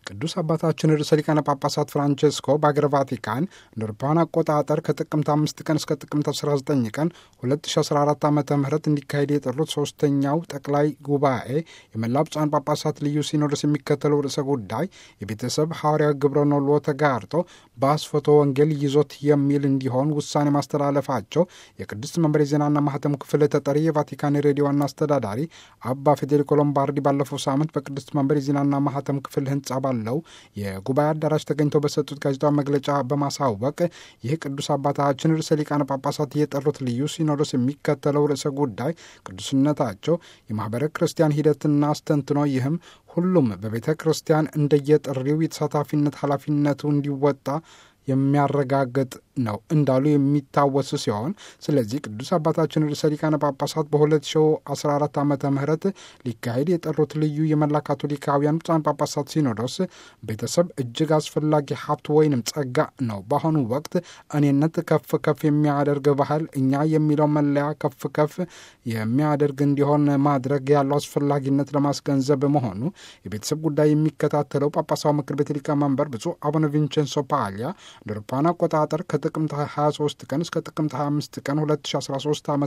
ቅዱስ አባታችን ርዕሰ ሊቃነ ጳጳሳት ፍራንቼስኮ በአገረ ቫቲካን እንደ አውሮፓውያን አቆጣጠር ከጥቅምት አምስት ቀን እስከ ጥቅምት 19 ቀን 2014 ዓ ም እንዲካሄድ የጠሩት ሶስተኛው ጠቅላይ ጉባኤ የመላ ብፁዓን ጳጳሳት ልዩ ሲኖዶስ የሚከተለው ርዕሰ ጉዳይ የቤተሰብ ሐዋርያዊ ግብረ ኖሎ ተጋርጦ በአስፎቶ ወንጌል ይዞት የሚል እንዲሆን ውሳኔ ማስተላለፋቸው የቅድስት መንበር የዜናና ማህተም ክፍል ተጠሪ የቫቲካን ሬዲዮ ዋና አስተዳዳሪ አባ ፌዴሪኮ ሎምባርዲ ባለፈው ሳምንት በቅድስት መንበር የዜናና ማህተም ክፍል ህንጻ ባለው የጉባኤ አዳራሽ ተገኝተው በሰጡት ጋዜጣዊ መግለጫ በማሳወቅ ይህ ቅዱስ አባታችን ርዕሰ ሊቃነ ጳጳሳት የጠሩት ልዩ ሲኖዶስ የሚከተለው ርዕሰ ጉዳይ ቅዱስነታቸው የማህበረ ክርስቲያን ሂደትና አስተንትኖ ይህም ሁሉም በቤተ ክርስቲያን እንደየጥሪው የተሳታፊነት ኃላፊነቱ እንዲወጣ የሚያረጋግጥ ነው እንዳሉ የሚታወስ ሲሆን ስለዚህ ቅዱስ አባታችን ርዕሰ ሊቃነ ጳጳሳት በ2014 ዓ ም ሊካሄድ የጠሩት ልዩ የመላ ካቶሊካውያን ብፁዓን ጳጳሳት ሲኖዶስ ቤተሰብ እጅግ አስፈላጊ ሀብት ወይንም ጸጋ ነው። በአሁኑ ወቅት እኔነት ከፍ ከፍ የሚያደርግ ባህል እኛ የሚለው መለያ ከፍ ከፍ የሚያደርግ እንዲሆን ማድረግ ያለው አስፈላጊነት ለማስገንዘብ መሆኑ የቤተሰብ ጉዳይ የሚከታተለው ጳጳሳዊ ምክር ቤት ሊቀመንበር ብፁዕ አቡነ ቪንቸንሶ ፓሊያ እንደ አውሮፓውያን አቆጣጠር ከጥቅምት 23 ቀን እስከ ጥቅምት 25 ቀን 2013 ዓ ም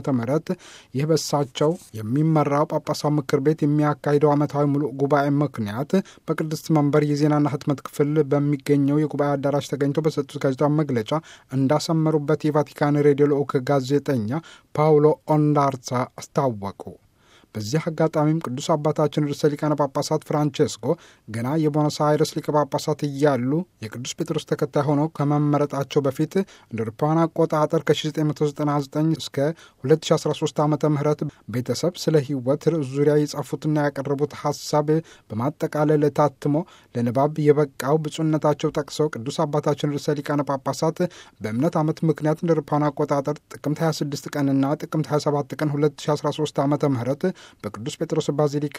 ይህ በሳቸው የሚመራው ጳጳሳዊ ምክር ቤት የሚያካሂደው ዓመታዊ ሙሉ ጉባኤ ምክንያት በቅድስት መንበር የዜናና ህትመት ክፍል በሚገኘው የጉባኤ አዳራሽ ተገኝተው በሰጡት ጋዜጣዊ መግለጫ እንዳሰመሩበት የቫቲካን ሬዲዮ ልዑክ ጋዜጠኛ ፓውሎ ኦንዳርሳ አስታወቁ። በዚህ አጋጣሚም ቅዱስ አባታችን ርዕሰ ሊቃነ ጳጳሳት ፍራንቼስኮ ገና የቦኖስ አይረስ ሊቀ ጳጳሳት እያሉ የቅዱስ ጴጥሮስ ተከታይ ሆነው ከመመረጣቸው በፊት እንደ አውሮፓውያን አቆጣጠር ከ1999 እስከ 2013 ዓ ም ቤተሰብ ስለ ህይወት ርዕስ ዙሪያ የጻፉትና ያቀረቡት ሀሳብ በማጠቃለል ታትሞ ለንባብ የበቃው ብፁዕነታቸው ጠቅሰው ቅዱስ አባታችን ርዕሰ ሊቃነ ጳጳሳት በእምነት ዓመት ምክንያት እንደ አውሮፓውያን አቆጣጠር ጥቅምት 26 ቀንና ጥቅምት 27 ቀን 2013 ዓ ም በቅዱስ ጴጥሮስ ባዚሊካ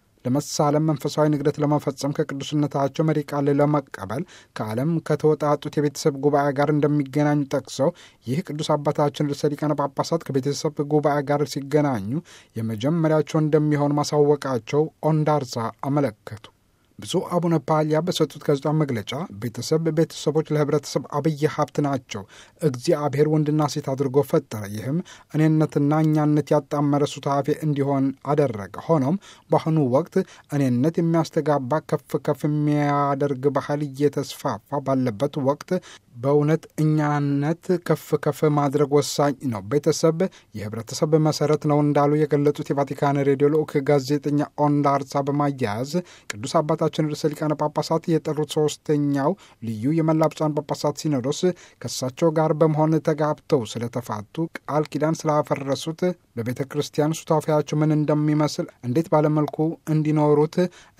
ለመሳለም መንፈሳዊ ንግደት ለመፈጸም ከቅዱስነታቸው መሪ ቃል ለመቀበል ከዓለም ከተወጣጡት የቤተሰብ ጉባኤ ጋር እንደሚገናኙ ጠቅሰው ይህ ቅዱስ አባታችን ርዕሰ ሊቃነ ጳጳሳት ከቤተሰብ ጉባኤ ጋር ሲገናኙ የመጀመሪያቸው እንደሚሆን ማሳወቃቸው ኦንዳርሳ አመለከቱ። ብፁዕ አቡነ ፓሊያ በሰጡት ጋዜጣዊ መግለጫ ቤተሰብ ቤተሰቦች ለህብረተሰብ አብይ ሀብት ናቸው። እግዚአብሔር ወንድና ሴት አድርጎ ፈጠረ። ይህም እኔነትና እኛነት ያጣመረ ሱታፌ እንዲሆን አደረገ። ሆኖም በአሁኑ ወቅት እኔነት የሚያስተጋባ ከፍ ከፍ የሚያደርግ ባህል እየተስፋፋ ባለበት ወቅት በእውነት እኛነት ከፍ ከፍ ማድረግ ወሳኝ ነው። ቤተሰብ የህብረተሰብ መሰረት ነው እንዳሉ የገለጹት የቫቲካን ሬዲዮ ልዑክ ጋዜጠኛ ኦንዳርሳ በማያያዝ ቅዱስ አባታችን ርዕሰ ሊቃነ ጳጳሳት የጠሩት ሶስተኛው ልዩ የመላ ብፁዓን ጳጳሳት ሲኖዶስ ከእሳቸው ጋር በመሆን ተጋብተው ስለተፋቱ ቃል ኪዳን ስላፈረሱት በቤተ ክርስቲያን ሱታፊያቸው ምን እንደሚመስል እንዴት ባለመልኩ እንዲኖሩት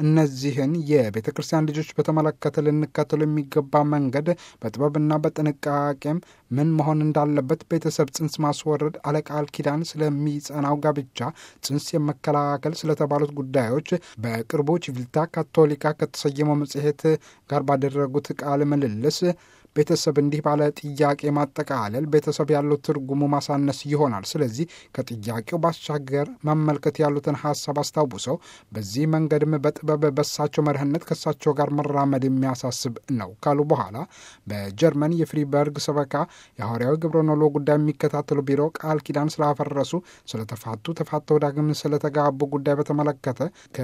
እነዚህን የቤተ ክርስቲያን ልጆች በተመለከተ ልንከተሉ የሚገባ መንገድ በጥበብና በጥንቃቄም ምን መሆን እንዳለበት ቤተሰብ ጽንስ ማስወረድ፣ አለቃል ኪዳን ስለሚጸናው ጋብቻ፣ ጽንስ የመከላከል ስለተባሉት ጉዳዮች በቅርቡ ቺቪልታ ካቶሊካ ከተሰየመው መጽሔት ጋር ባደረጉት ቃለ ምልልስ ቤተሰብ እንዲህ ባለ ጥያቄ ማጠቃለል ቤተሰብ ያለው ትርጉሙ ማሳነስ ይሆናል። ስለዚህ ከጥያቄው ባሻገር መመልከት ያሉትን ሀሳብ አስታውሰው በዚህ መንገድም በጥበብ በሳቸው መርህነት ከሳቸው ጋር መራመድ የሚያሳስብ ነው ካሉ በኋላ በጀርመን የፍሪበርግ ሰበካ የሐዋርያዊ ግብረ ኖሎ ጉዳይ የሚከታተሉ ቢሮ ቃል ኪዳን ስላፈረሱ፣ ስለተፋቱ፣ ተፋተው ዳግም ስለተጋቡ ጉዳይ በተመለከተ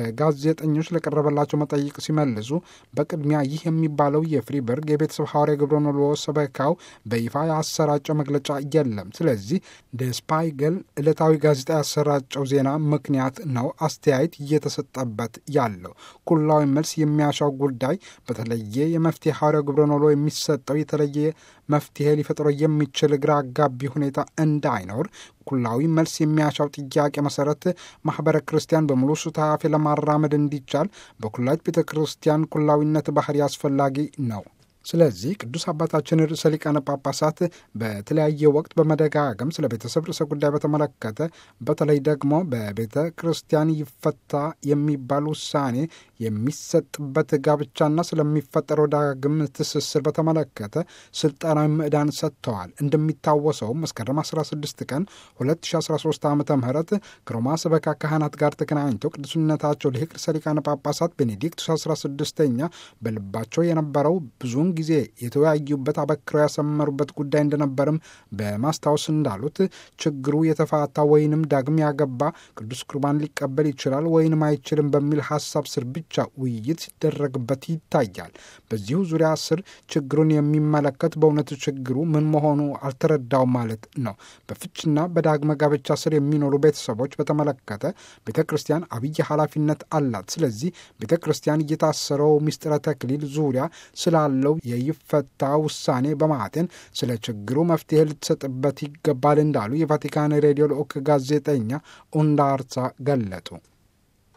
ከጋዜጠኞች ለቀረበላቸው መጠይቅ ሲመልሱ በቅድሚያ ይህ የሚባለው የፍሪበርግ የቤተሰብ ሐዋርያዊ ግብረ ኖሎ ሰበካው በይፋ ያሰራጨው መግለጫ የለም። ስለዚህ ደስፓይገል ዕለታዊ ጋዜጣ ያሰራጨው ዜና ምክንያት ነው አስተያየት እየተሰጠበት ያለው። ኩላዊ መልስ የሚያሻው ጉዳይ በተለየ የመፍትሄ ሐዋርያዊ ግብረ ኖሎ የሚሰጠው የተለየ መፍትሄ ሊፈጥረው የሚችል ግራ አጋቢ ሁኔታ እንዳይኖር ኩላዊ መልስ የሚያሻው ጥያቄ መሰረት ማህበረ ክርስቲያን በሙሉ ሱታፌ ለማራመድ እንዲቻል በኩላዊት ቤተ ክርስቲያን ኩላዊነት ባህሪ አስፈላጊ ነው። ስለዚህ ቅዱስ አባታችን ርዕሰ ሊቃነ ጳጳሳት በተለያየ ወቅት በመደጋገም ስለ ቤተሰብ ርዕሰ ጉዳይ በተመለከተ በተለይ ደግሞ በቤተ ክርስቲያን ይፈታ የሚባል ውሳኔ የሚሰጥበት ጋብቻና ስለሚፈጠረው ዳግም ትስስር በተመለከተ ስልጠናዊ ምዕዳን ሰጥተዋል። እንደሚታወሰው መስከረም 16 ቀን 2013 ዓ ም ከሮማ ሰበካ ካህናት ጋር ተገናኝተው ቅዱስነታቸው ሊቅ ርዕሰ ሊቃነ ጳጳሳት ቤኔዲክቱስ 16ኛ በልባቸው የነበረው ብዙውን ጊዜ የተወያዩበት አበክረው ያሰመሩበት ጉዳይ እንደነበርም በማስታወስ እንዳሉት ችግሩ የተፋታ ወይንም ዳግም ያገባ ቅዱስ ቁርባን ሊቀበል ይችላል ወይንም አይችልም በሚል ሀሳብ ስር ብቻ ውይይት ሲደረግበት ይታያል። በዚሁ ዙሪያ ስር ችግሩን የሚመለከት በእውነቱ ችግሩ ምን መሆኑ አልተረዳውም ማለት ነው። በፍችና በዳግመ ጋብቻ ስር የሚኖሩ ቤተሰቦች በተመለከተ ቤተ ክርስቲያን አብይ ኃላፊነት አላት። ስለዚህ ቤተ ክርስቲያን እየታሰረው ምስጢረ ተክሊል ዙሪያ ስላለው የይፈታ ውሳኔ በማጤን ስለ ችግሩ መፍትሄ ልትሰጥበት ይገባል እንዳሉ የቫቲካን ሬዲዮ ልዑክ ጋዜጠኛ ኡንዳርሳ ገለጡ።